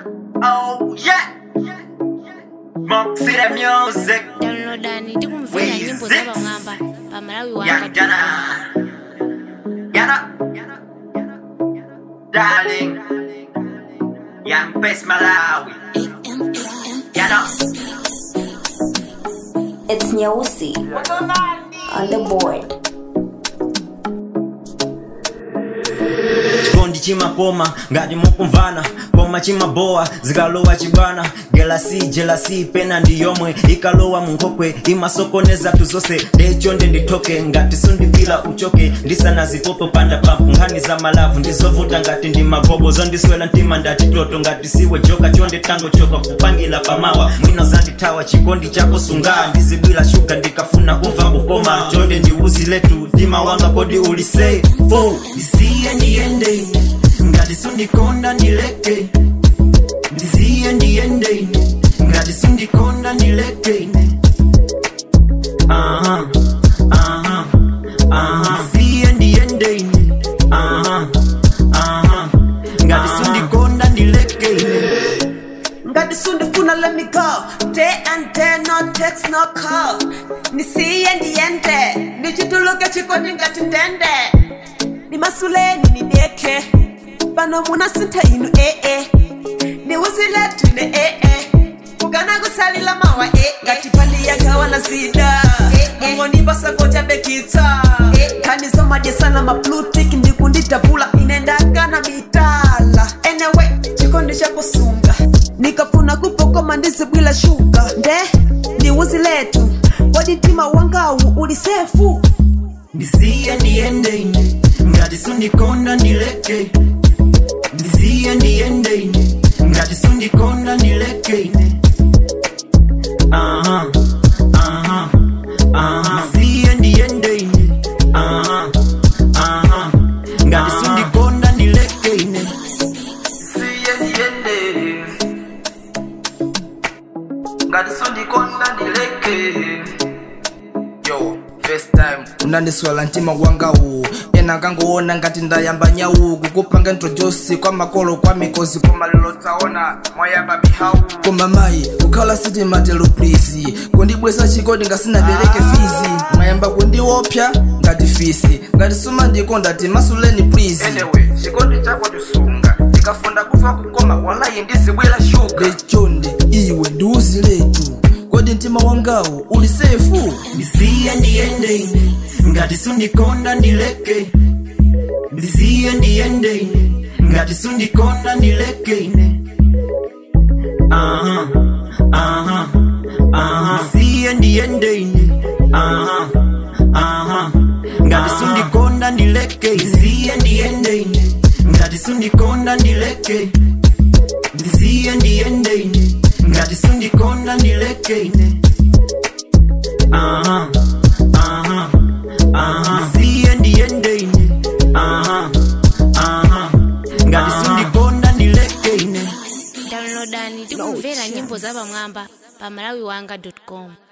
Oh yeah. Moxie the music. downloadani tikumvera nyimbo za pamwamba pa malawi Young wanga Dana. Yana. Darling. Young Best Malawi. Yana. It's Nyeusi on the board. chikondi chimapoma ngati mukumvana koma chimabowa zikalowa chibwana gelasi jelasi pena ndi yomwe ikalowa munkhokwe imasokoneza tuzonse ndechonde ndithoke ngati sundipila uchoke ndisanazipopo panda pampu nkhani za malavu ndizovuta ngati ndi magobo zondiswela mtima ndati toto ngati siwe joka chonde tango choka kupangila pamawa mwino zandithawa chikondi chako sunga ndizibwila shuga ndikafuna kumva kukoma chonde ndiuzi letu mtima wanga kodi ulisei fo ndisiye ndiyende ngati sundikonda ndileke ndiziye ndiyende ngati sundikonda ndileke aha aha aha ndiziye ndiyende aha aha ngati sundikonda ndileke ngati sundifuna let me go day and day no text no call ndisiye ndiyende ndichituluke chikondi ngati ndende ndimasuleni nideke pano munasintha inu ee ndiuziletu ine ee kugana kusalila mawa ee ngati pali yagawa na zida mungondipasako bekitsa kanizomadyesana maplutik ndikunditapula inendakana mitala enewe chikondi chakusunga nikafuna kupokoma ndizibwila shuga nde ndiuzi letu kodi mtima wangawu uli sefu ndisiye ndiyende ngati sundikonda ndileke ndisiye ndiyende ngati sundikonda ndileke aha aha aha ndisiye ndiyende aha aha ngati sundikonda ndileke Ndisiye ndiyende. Ngati sundikonda ndileke. yo first time unandiswala mtima wangawu ena kangoona ngati ndayamba nyawu kukupanga ntojosi kwa makolo kwa mikozi koma lero taona mwayamba mihawu koma mayi kukhala sitimatelo please kundibwesa chikondi ngasinabereke fizi mwayamba kundiopsa ngati fisi ngati sumandikonda timasuleni please Anyway, chikondi chako tisunga. Ndikafunda kufa kukoma walayi ndizibwela shuga. lechonde iwe ndiuzi letu kodi mtima wangawu uli sefu ndisiye ndiyende ngati sundikonda ndileke ndisiye ndiyende ngati sundikonda ndileke aha aha aha ndisiye ndiyende aha aha ngati sundikonda ndileke ndisiye ndiyende ngati sundikonda ndileke ndisiye ndiyende ngati sundikonda ndileke aha aha aha ndisiye ndiyende aha aha ngati sundikonda ndileke downloadani tikumvera nyimbo za pamwamba pa malawi wanga com